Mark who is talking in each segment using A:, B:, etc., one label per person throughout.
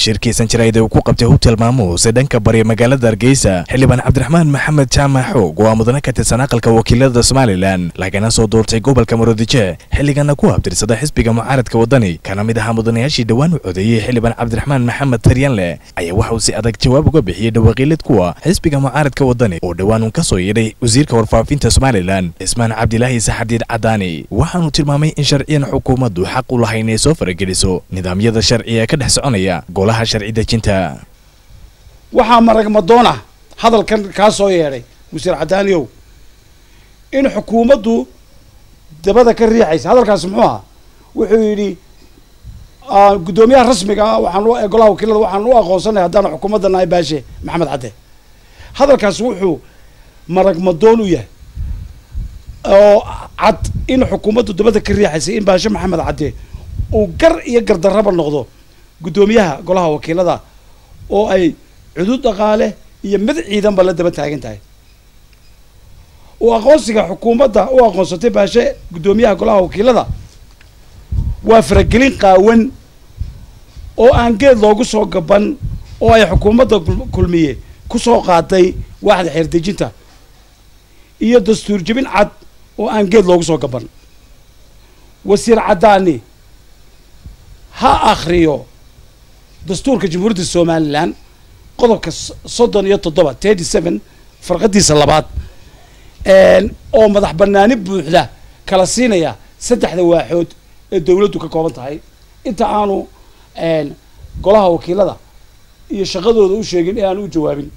A: shirkiisan jaraa'id uu ku qabtay hotel maamuus ee dhanka bari magaalada hargeysa xildhibaan cabdiraxmaan maxamed jaamac xoog oo ah mudane ka tirsan aqalka wakiilada somalilan lagana soo doortay gobolka murudice xilligana ku habtirsada xisbiga mucaaradka wadani kana mid ahaa mudanayaashii dhowaan u codeeyey xildhibaan cabdiraxmaan maxamed taryanle ayaa waxa uu si adag jawaab uga bixiyey dhawaaqiilid kuwa xisbiga mucaaradka wadani oo dhowaan uun ka soo yeedhay wasiirka warfaafinta somalilan cismaan cabdilaahi saxadiid cadaani waxaanu tilmaamay in sharciyan xukuumaddu xaq u lahayn inay soo farageliso nidaamyada sharciga ee ka dhex soconaya golaha sharci dejinta
B: waxaa marag madoon ah hadalkan kaa soo yeedhay wasiir cadaaniyow in xukuumaddu dabada ka riixaysa hadalkaasi muxuu ahaa wuxuu yidhi guddoomiyaha rasmiga ah waxaan u golaha wakiilada waxaan u aqoonsanay haddaan xukuumadda nahay baashe maxamed cadde hadalkaasi wuxuu marag madoon u yahay oo cad in xukuumaddu dabada ka riixaysa in baashe maxamed cadde uu gar iyo gardarraba noqdo guddoomiyaha golaha wakiilada oo ay cudud dhaqaale iyo mid ciidanba la daba taagan tahay uu aqoonsiga xukuumadda u aqoonsatay baashe guddoomiyaha golaha wakiilada waa faragelin qaawan oo aan geed loogu soo gaban oo ay xukuumadda kulmiye ku soo qaaday waaxda xeerdejinta iyo dastuur jebin cad oo aan geed loogu soo gaban wasiir caddaani ha akhriyo dastuurka jamhuuriyadda somalilan qodobka soddon iyo toddoba thirty seven farqadiisa labaad oo madax banaani buuxda kala siinaya saddexda waaxood ee dawladdu ka kooban tahay inta aanu golaha wakiilada iyo shaqadooda u sheegin ee aanu u jawaabin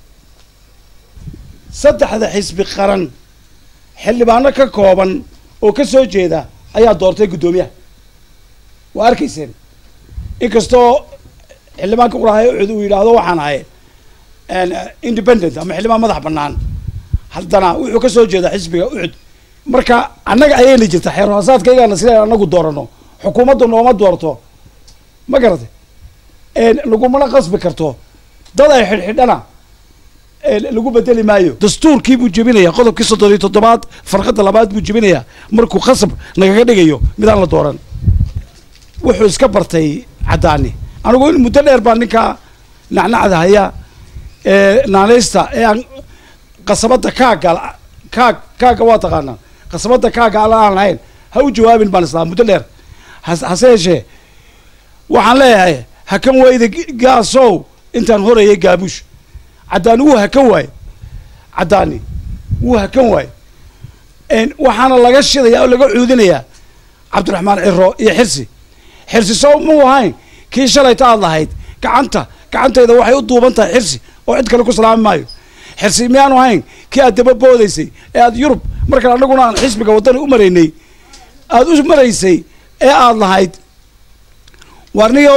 B: saddexda xisbi qaran xildhibaano ka kooban oo ka soo jeeda ayaa doortay guddoomiyaha waa arkayseen inkastoo xildhibaanka qurahay ucud uu yidhaahdo waxaan ahay independent ama xildhibaan madax banaan haddana wuxuu ka soo jeedaa xisbiga ucud marka annaga ayayna jirta xeerhoosaadkaygana sida anagu doorano xukuumaddu nooma doorto ma garatay lagumana qasbi karto dad ay xidhxidhana lagu bedeli maayo dastuurkii buu jebinayaa qodobkii soddon iyo toddobaad farqada labaad buu jebinayaa markuu khasab nagaga dhigayo midaan la dooran wuxuu iska bartay caddaani anigu in muddo dheer baa ninkaa nacnacda haya naanaysta ee aan qasabadda kaaga kaag kaaga waa taqaanaa qasabadda kaaga ala aan lahayn ha u jawaabin baan islaa muddo dheer hase yeeshee waxaan leeyahay hakan wayda gaasow intaan horayay gaabuush caddaani wuu hakan waaye caddaani wuu hakan waaye waxaana laga shidaya oo laga cuudinayaa cabdiraxmaan ciro iyo xirsi xirsi soo muu ahayn kii shalayta aad lahayd gacanta gacantayda waxay u duuban tahay xirsi oo cid kale ku salaami maayo xirsi miyaanu ahayn kii aad daba boodaysay ee aad yurub markaan annaguna aan xisbiga waddani u maraynay aada u maraysay ee aada lahayd warniyow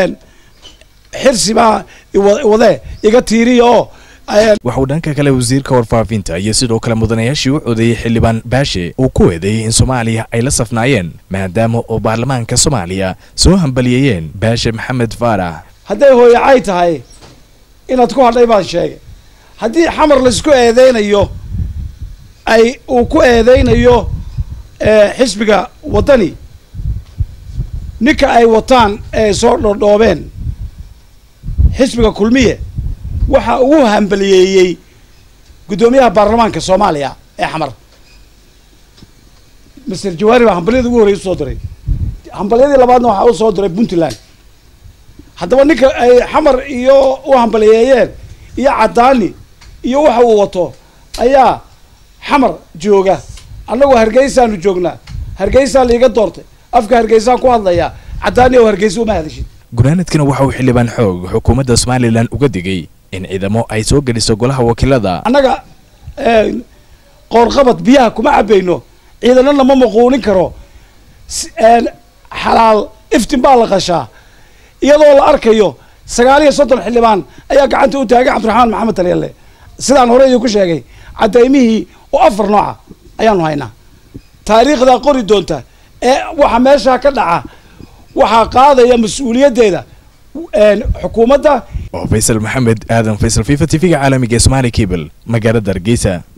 B: xirsi baa wadee iga tiiriya oo
A: waxauu dhanka kale wasiirka warfaafinta iyo sidoo kale mudanayaashii u codeeyey xildhibaan baashe uu ku eedeeyey in soomaaliya ay la safnaayeen maadaama oo baarlamaanka soomaaliya soo hambaliyeeyeen baashe maxamed faarax
B: hadday hooyacay tahay inaad ku hadhay baan sheegay haddii xamar laisku eedeynayo ay uu ku eedeynayo xisbiga waddani ninka ay wataan ee soo dhodhoobeen xisbiga kulmiye waxa ugu hambaliyeeyey guddoomiyaha baarlamaanka soomaaliya ee xamar master jawaari baa hambalyada ugu horrey usoo diray hambalyadii labaadna waxaa u soo diray puntland haddaba ninka ay xamar iyo u hambaliyeeyeen iyo caddaani iyo waxa uu wato ayaa xamar jooga annagu hargeysaanu joognaa hargeysaa liiga doortay afka hargeysaan ku hadlayaa caddaani oo hargeysa uma hadashid
A: gunaanadkana waxa uu xildhibaan xoog xukuumadda somalilan uga digay in ciidamo ay soo geliso golaha wakiilada
B: annaga qoorqabad biyaha kuma cabayno ciidanana ma maquunin karo xalaal iftin baa la qashaa iyadoo la arkayo sagaal iyo soddon xildhibaan ayaa gacanta u taagay cabdiraxmaan maxamed talyalle sidaan hore idinku sheegay cadaymihii oo afar nooca ayaanu haynaa taariikhdaa qori doonta ee waxa meeshaa ka dhaca waxaa qaadaya mas-uuliyaddeeda xukuumadda
A: oo faysal maxamed aadan faysal fifa t v-ga caalamiga ee somaali cable magaalada hargeysa